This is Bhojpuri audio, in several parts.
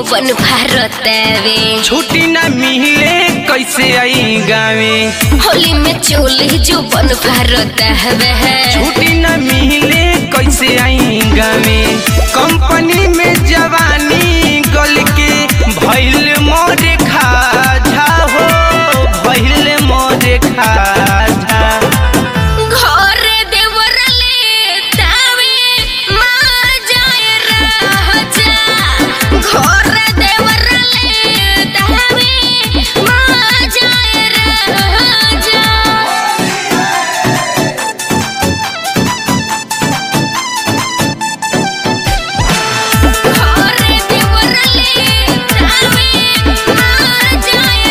बन भारतवे छुट्टी न मिले कैसे आई गावे होली में चोली जो बन भारतवे छुट्टी न मिले कैसे आई गावे कंपनी में जवानी गल के भैल मोरे खाझा हो भैल मोरे खाझा घर देवरले तावे माँ जाए राजा घर देवरले तावे माँ जाए राजा घर देवरले तावे माँ जाए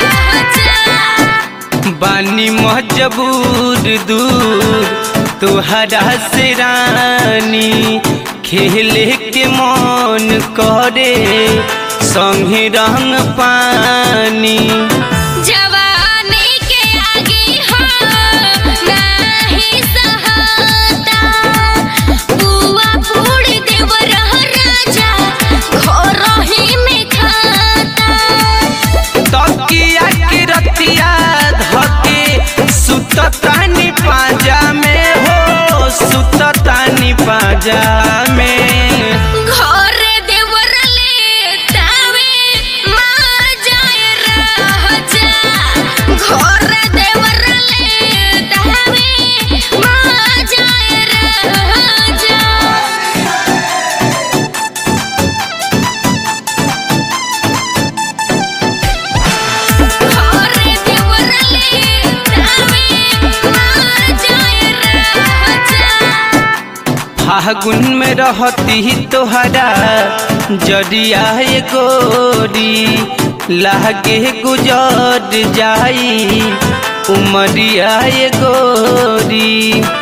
राजा बानी मजबूर दूर तुहरा से रानी खेले के मन करे संगे रंग पानी जवानी के आगे हो नाही सहाता बुआ फूड़ देव रह राजा घर ही में खाता तकिया के रतिया धके सुततानी पाजा में हो सुततानी पाजा में घर देवरले तावे माँ जाए राजा घर देवरले तावे माँ जाए राजा घर देवरले तावे माँ जाए राजा फागुन में रहती तोहरा जरिया ये गोरी लागे गुजर जाई उमरिया ये गोरी